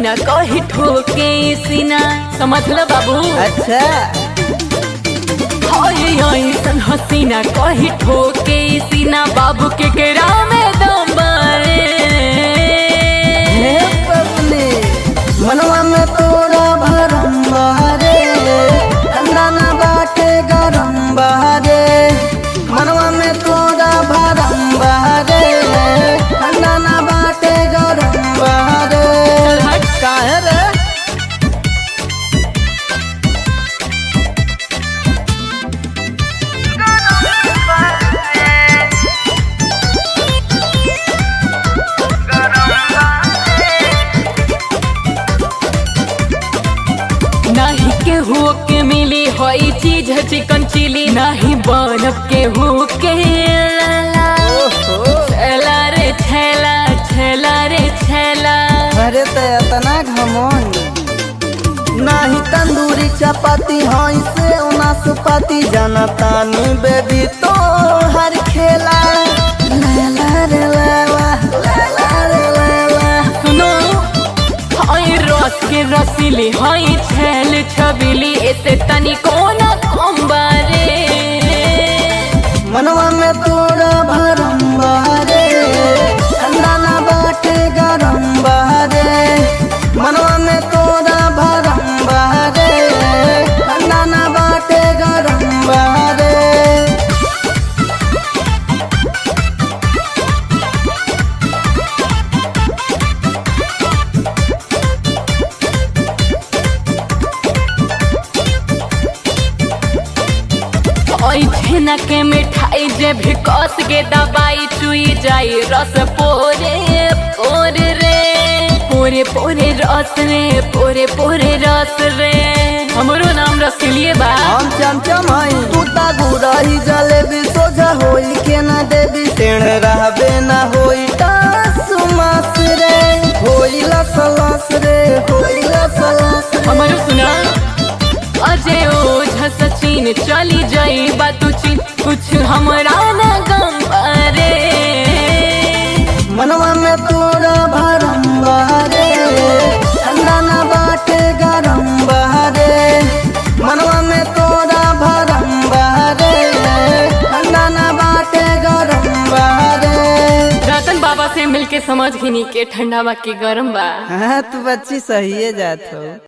हसीना कही ठोके सीना समझ लो बाबू अच्छा हाय ऐसन हसीना कही ठोके सीना बाबू के केरा में दम बारे हे पगली मनवा में तोरा भरम बहरे ठंडा ना बाटे गरम बहरे मनवा में तोरा भरम बहरे ठंडा ना बाटे गरम बहरे चल हट काहे रे नाही के हो के मिली होई चीज चिकन चिली नाही बनब के हो के लाला ओहो छेला रे छेला छेला रे छेला अरे तो इतना घमंड नाही तंदूरी चपाती हई से नाशपाती जनतानी बेबी तो हर खेला लैला रे लैला लैला रे लैला सुनो हाय रस के रसीली हाय छेल छबीली ऐसे तनी कोना कम्बारे मनवा में तोरा भरम बहरे ठंडा ना बाटे गरम बहरे मनवा में तोरा भरम बहरे ठंडा ना बाटे गरम बहरे ओई छेना के मिठाई जे भी कस के दबाई चुई जाई रस पोरे पोरे रे पोरे पोरे रस रे पोरे पोरे रस रे हमरो नाम रसीलिए बा हम चमचम हई तू ता गुरही जलेबी सोझा होई के ना देवी टेढ़ रहबे ना होई टास मास रे होई लस लस रे होई लस लस रे। हमारो सुना अजय ओझा सचिन चली जाई बातू चीन कुछ हमरा ना गम रे मनवा में तोरा भरम बहरे ठंडा ना बाटे गरम बहरे मनवा में तोरा भरम बहरे ठंडा ना बाटे गरम बहरे रतन बाबा से मिलके समझ घिनी के ठंडा बा के गरम बा हाँ तू बच्ची सही है जात हो